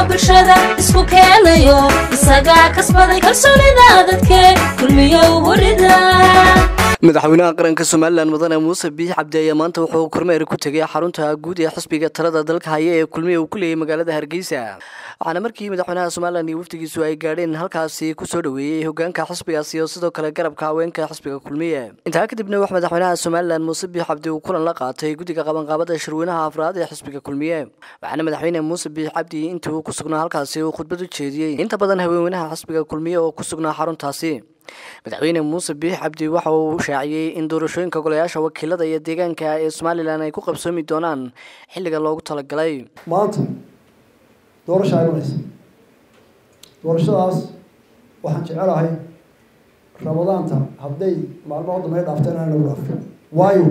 bulshada isku keenayo isagaa kasbaday kalsoonida dadke kulmiyo hurida madaxweynaha qaranka somalilan mudane muuse biix cabdi ayaa maanta wuxuu kormeer ku tegay xarunta guud ee xisbiga talada dalka haya ee kulmiya uu ku leeyay magaalada hargeysa waxaana markii madaxweynaha somalilan iyo wafdigiisu ay gaadheen halkaasi kusoo dhoweeyey hogaanka xisbigaasi iyo sidoo kale garabka haweenka xisbiga kulmiye intaa kadibna wax madaxweynaha somalilan muuse biix cabdi uu kulan la qaatay guddiga qabanqaabada shirweynaha afraad ee xisbiga kulmiye waxaana madaxweyne muuse biix cabdi intii uu ku sugnaa halkaasi uu khudbad u jeediyey inta badan haweenweynaha xisbiga kulmiye oo ku sugnaa xaruntaasi madaxweyne muuse biix cabdi waxa uu shaaciyey in doorashooyinka golayaasha wakiilada iyo deegaanka ee somalilan ay ku qabsoomi doonaan xilliga loogu talagalay maanta doorasha imanaysa doorashadaas waxaan jecelahay ramadaanta hadday maalmaha dambe dhaafteen aan nagu dhaafin waayo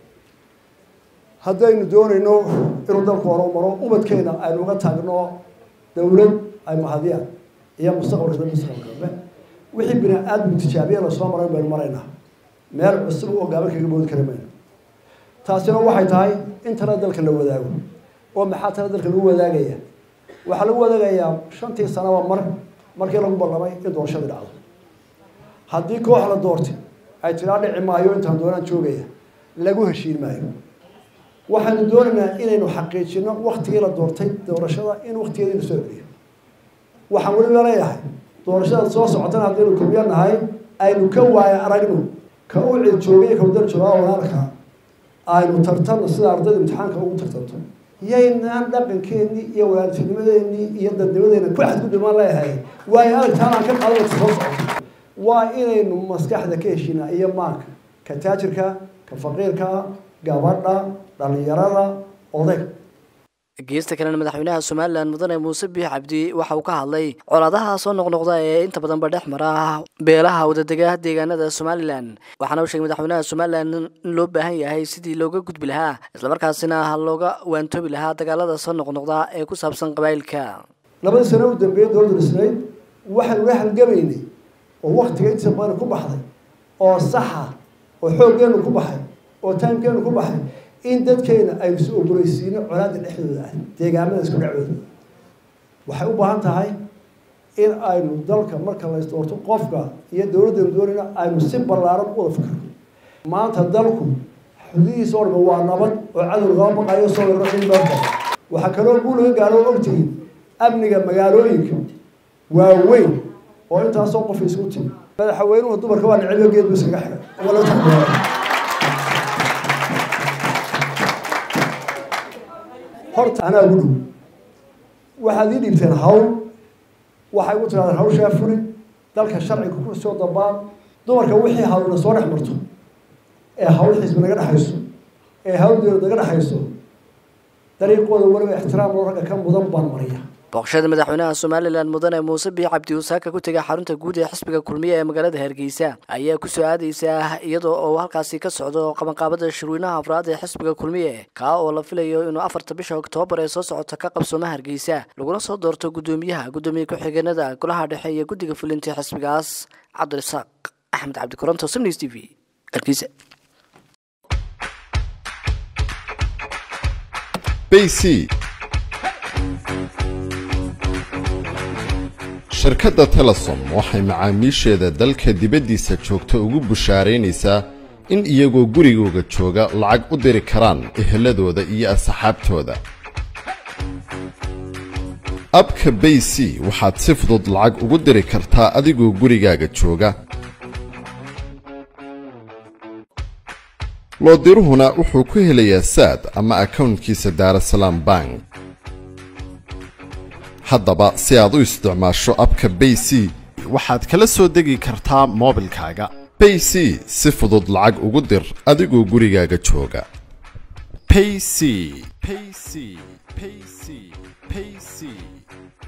haddaynu doonayno inuu dalku horo maro ubadkeena aynu uga taagno dawlad ay mahadiyaan iyo mustaqbalka mustaqbalka wixii bini aadmu tijaabiya lasoo maray baynu maraynaa meel cusub oo gaaban kaga boodi kara mayno taasina waxay tahay in tala dalka la wadaago oo maxaa tala dalka lagu wadaagaya waxaa lagu wadaagayaa shantii sanaba mar markii lagu ballamay in doorashadii dhacdo haddii koox la doortay ay tiraa dhici maayo intaan doonaan joogaya lagu heshiin maayo waxaanu doonaynaa inaynu xaqiijino waktigii la doortay doorashada in waktigeedii la soo celiyo waxaan weliba leeyahay doorashada soo socotana haddaynu kulmiyo nahay aynu ka waaya aragno ka u cid joogay ka wadar joogaa walaalka aynu tartanno sida ardayda imtixaanka ugu tartanto yaynaan dhaqankeennii iyo walaaltinimadeenii iyo dadnimadeena ku xadgudubaan leeyahay waayo aragtaan aan ka qaadana soo socoto waa inaynu maskaxda ka heshinaa iyo maanka ka taajirka ka faqiirka gabadha dhalinyarada odayga geesta kalena madaxweynaha somalilan mudane muuse biix cabdi waxa uu ka hadlay colaadaha soo noqnoqda ee inta badanba dhex mara beelaha wadadega deegaanada somalilan waxaana uu sheegay madaxweynaha somalilan in loo baahan yahay sidii looga gudbi lahaa islamarkaasina looga waantoobi lahaa dagaalada soo noqnoqda ee ku saabsan qabaayilka labadii sano u dambeeyey dowladda dhisnayd waxaynu la halgamaynay oo waktiga intiisa badan ku baxday oo saxa oo xooggeenu ku baxay oo timekeenu ku baxay in dadkeena aynu is ogoleysiino colaada dhexdooda ah deegaamada isku dhacdooda waxay u baahan tahay in aynu dalka marka la isdoorto qofka iyo dowladdaynu doonayna aynu si ballaaran u wada fikirno maanta dalku xudihiisa oo dhan waa nabad oo cadow lagama baqayo soo yarro in dalka waxaa kaloo guu laga gaaro oo ogtihiin amniga magaalooyinka waaweyn oo intaasoo qof isku timi madaxweynuhu dumarka waa necebyo geed bu iskaga xiray wala taxbeera horta anaa ugu dhow waxaad ii dhiibteen hawl waxay ugu tirahdeen hawshaa fuli dalka sharciga ku soo dabaan dumarka wixii hawlna soo dhex marto ee hawl xisbi naga dhexayso ee hawl dowlad naga dhexayso dariiqooda weliba ixtiraam loo ragga ka mudan baan mariya booqashada madaxweynaha somalilan mudane muuse biix cabdi uu saaka ku tegay xarunta guud ee xisbiga kulmiye ee magaalada hargeysa ayaa kusoo aadeysa iyadoo oo halkaasi ka socdo qabanqaabada shirweynaha afraad ee xisbiga kulmiye kaa oo la filayo inuu afarta bisha oktoobar ee soo socota ka qabsooma hargeysa laguna soo doorto guddoomiyaha guddoomiye ku-xigeenada golaha dhexe iyo guddiga fulinta xisbigaas cabdirasaaq axmed cabdi koronto sms t v hargeysa bc shirkadda telesom waxay macaamiisheeda dalka dibaddiisa joogta ugu bushaaraynaysaa in iyagoo gurigooga jooga lacag u diri karaan eheladooda iyo asxaabtooda abka bay c waxaad si fudud lacag ugu diri kartaa adigoo gurigaaga jooga loodiruhuna wuxuu ku helayaa saad ama akawntkiisa daarasalaam bank haddaba si aad u isticmaasho abka bay c waxaad kala soo degi kartaa moobilkaaga bay c si fudud lacag ugu dir adigoo gurigaaga jooga payc payc payc payc